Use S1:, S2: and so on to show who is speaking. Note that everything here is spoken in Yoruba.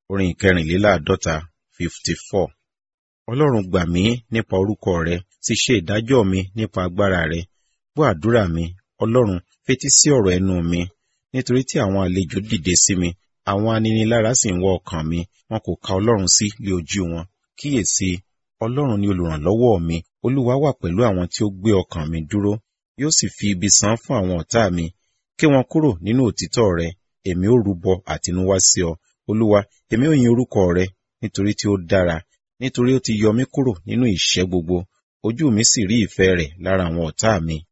S1: orin ìkẹrìnléláàádọ́ta fifty four. ọlọ́run gbà mí nípa orúkọ rẹ sì ṣe ìdájọ́ mi nípa agbára rẹ gbọ́ àdúrà mi ọlọ́run fetí sí ọ̀rọ̀ ẹnu mi nítorí tí àwọn àlejò dìde sí mi àwọn aninilára sì ń wọ ọkàn mi wọn kò ka ọlọ́run sí lé ojú wọn kíyèsí ọlọ́run ni olùrànlọ́wọ́ mi olúwa wà pẹ̀lú àwọn tí ó gbé ọkàn mi dúró yóò sì fi ibi san fún àwọn ọ̀tá mi ké wọn kúrò nínú òtítọ́ rẹ èmi ó rúbọ àtinúwá sí ọ olúwa èmi ò yin orúkọ rẹ nítorí tí ó dára nítorí ó ti yọ mí kúrò nínú ìṣẹ́ gbogbo ojú mi sì rí ìfẹ́ rẹ̀ lára àwọn ọ̀tá mi